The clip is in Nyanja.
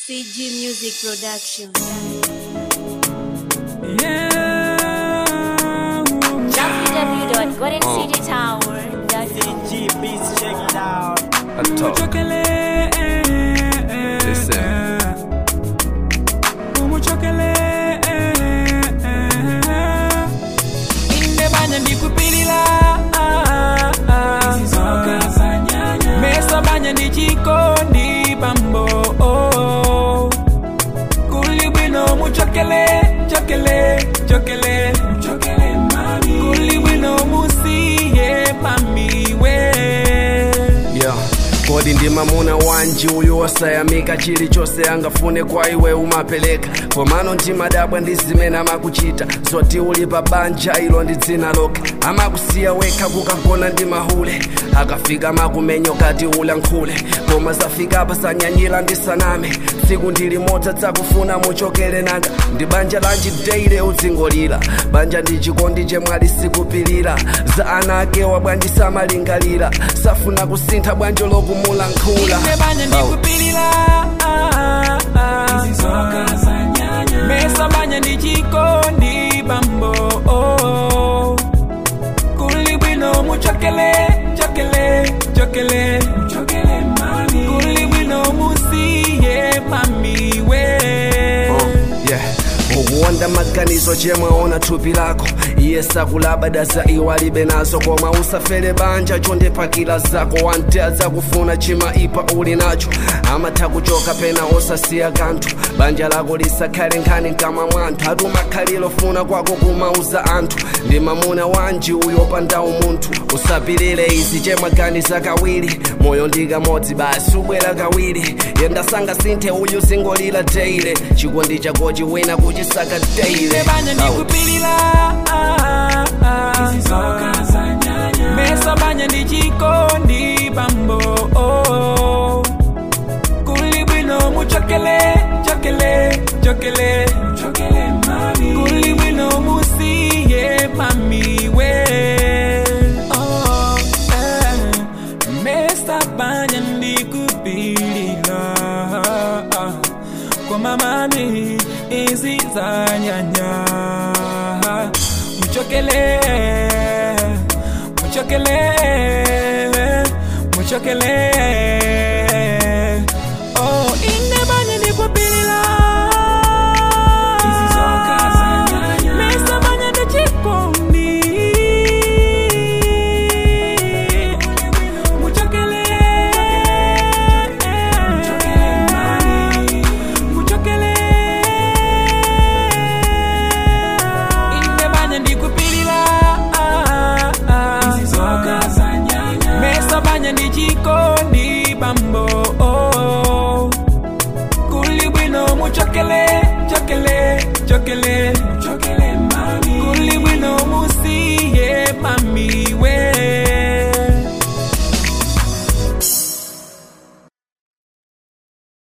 CG Music Production. www.goldencitytower.com. CG Beats, check it out. I talk. Listen. indebanya ndikupilila mesabanya ndichikondi bambo kuli bwino muchokele chokele chokele kuli bwino musiye mamiwe Yeah. kodi ndi mamuna wanji uyu osayamika chilichonse angafune kwa iwe umapeleka komano ndimadabwa ndi zimene amakuchita zoti uli pa banja ilo ndi dzina lokha amakusiya wekha kukagona ndi mahule akafika makumenyo kati ulankhule koma zafika pasanyanyira ndisaname tsiku ndili modza dzakufuna muchokere nanga ndi banja lanji deile udzingolira banja ndi chikondi chemwali sikupilira za ana akewa bwanji samalingalira safuna kusintha bwanjo lokumulankhula indebanya ndikupilila mesabanya ndichikondi bambo kuli bwino muchokele chokele chokele kuli bwino musiye mamiwe yeah. ukuwonda maganizo chemwaona thupi lako iye sakulabada za iwo alibe nazo koma usafere banja chondepakira zako wante adzakufuna chimaipa uli nacho amatha kuchoka pena osasiya kanthu banja lako lisakhale nkhani mkamwa mwanthu atumakhaliro funa kwako kumauza anthu ndi mamuna wanji uyo pandawu munthu usapilire izi chemwaganiza kawiri moyo ndi kamodzi basi ubwera kawiri yenda sangasinthe uyu zingolira deile chikondi chako chiwina kuchisaka deile indebanya ndikupilila mesabanya ndichikondi bambo kuli bwino muchokele chokele chokele kuli bwino musiye mamiwe Oh, eh. mesabanya ndikupilila kwa mamani izizanyanya muchokele muchokele muchokele